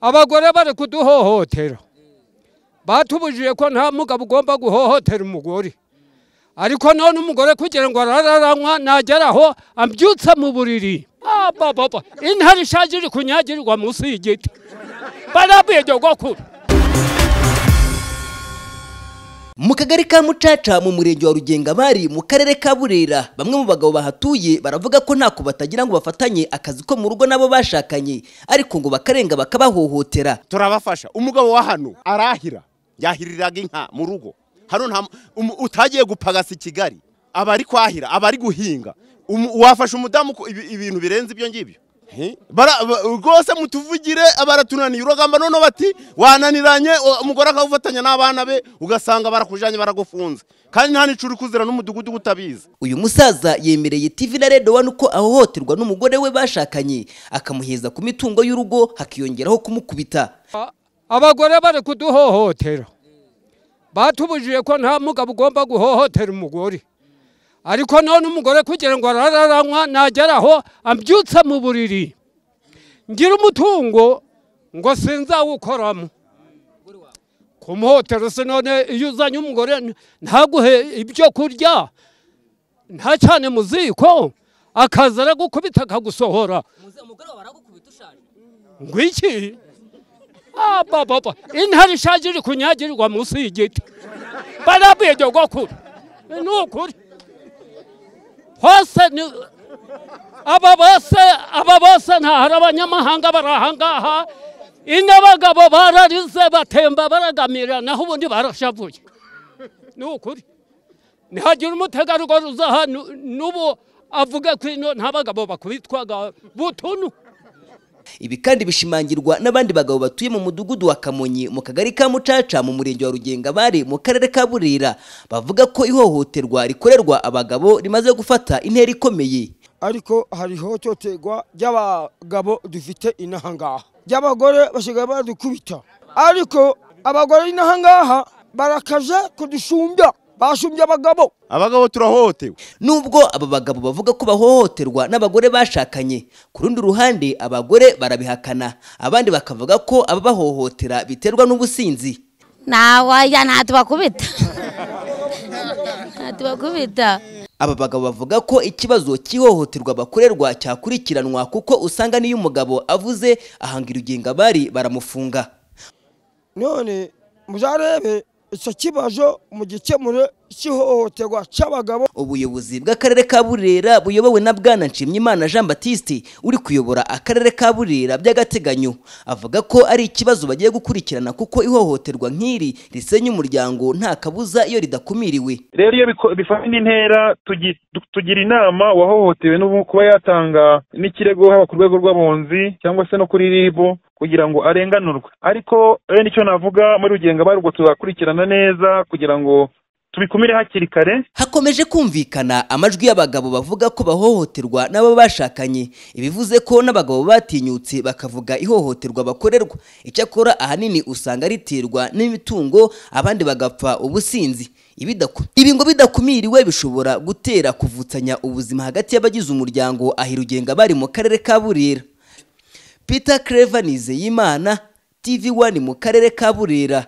abagore bari kuduhohotera batubujije ko nta mugabo ugomba guhohotera umugore ariko none umugore kugira ngo arararanywa nageraho ambyutse mu buriri abababa intare ishaje iri kunyagirirwa munsi y'igiti barabwegegwakura mu kagari ka mucaca mu murenge wa rugengamari mu karere ka burera bamwe mu bagabo bahatuye baravuga ko ntako batagira ngo bafatanye akazi ko mu rugo nabo bashakanye ariko ngo bakarenga bakabahohotera turabafasha umugabo wa hano arahira yahiriraga inka mu rugo hano nta um- utagiye gupagasa i kigali aba ari kwahira aba ari guhinga Um- wafasha umudamu ko ibi- ibintu birenze ibyo ngibyo He? Bara- ba- rwose mutuvugire baratunaniye uragamba none bati wananiranye o- umugore akagufatanya n'abana be ugasanga barakujanye baragufunze kandi nta n'icuri kuzira n'umudugudu utabizi uyu musaza yemereye TV na Red One ko ahohoterwa n'umugore we bashakanye akamuheza ku mitungo y'urugo hakiyongeraho kumukubita abagore bari kuduhohotera batubujije ko nta mugabo ugomba guhohotera umugore ariko none umugore kugira ngo arararanywa nageraho ambyutse mu buriri ngira umutungo ngo sinzawukoramo kumuhotera se none iyo uzanye umugore ntaguhe ibyo kurya nta cyane mu ziko akaza aragukubita akagusohora ngwiki abababa intare ishaje iri kunyagirirwa munsi y'igiti barabwegegwakura ni ukuri hose ni aba bose aba bose ntahari abanyamahanga bari ahangaha ino abagabo bararize batemba baragamira naho ubundi barashavuye ni ukuri ntihagira umutegarugori uza aha nu- n'ubu avuga ko ino nta bagabo bakubitwaga butunu ibi kandi bishimangirwa n'abandi bagabo batuye mu mudugudu wa Kamonyi mu kagari ka Mucaca mu murenge wa Rugengamari mu karere ka Burera bavuga ko ihohoterwa rikorerwa abagabo rimaze gufata intera ikomeye ariko hari ihohoterwa ry'abagabo dufite inaha ngaha ry'abagore basigaye baradukubita ariko abagore inaha ngaha barakaze kudusumbya basumbya abagabo abagabo turahohotewe nubwo aba bagabo bavuga ko bahohoterwa n'abagore bashakanye ku rundi ruhande abagore barabihakana abandi bakavuga ko ababahohotera biterwa n'ubusinzi nawaya natubakubita natubakubita aba bagabo bavuga ko ikibazo cy'ihohoterwa bakorerwa cyakurikiranwa kuko usanga n'iyo umugabo avuze ahanga irugenga bari baramufunga none muzarebe icyo kibazo mu gikemure cy'ihohoterwa cy'abagabo ubuyobozi bw'akarere ka burera buyobowe na bwana nshimyimana jean batiste uri kuyobora akarere ka burera by'agateganyo avuga ko ari ikibazo bagiye gukurikirana kuko ihohoterwa nk'iri risenya umuryango nta kabuza iyo ridakumiriwe rero iyo biko- bifata intera tugi- tu- tugira inama uwahohotewe n'ubu kuba yatanga n'ikirego haba ku rwego rw'abunzi cyangwa se no kuri rib kugira ngo arenganurwe ariko rero nicyo navuga muri rugenga barwo tuzakurikirana neza kugira ngo tubikumire hakiri kare hakomeje kumvikana amajwi y'abagabo bavuga ko bahohoterwa n'abo bashakanye ibivuze ko n'abagabo batinyutse bakavuga ihohoterwa bakorerwa icyakora ahanini usanga riterwa n'imitungo abandi bagapfa ubusinzi Ibidaku- ibi ngo bidakumiriwe bishobora gutera kuvutsanya ubuzima hagati y'abagize umuryango ahirugenga bari mu karere ka burera peter clever nizeyimana tv one mu karere ka burera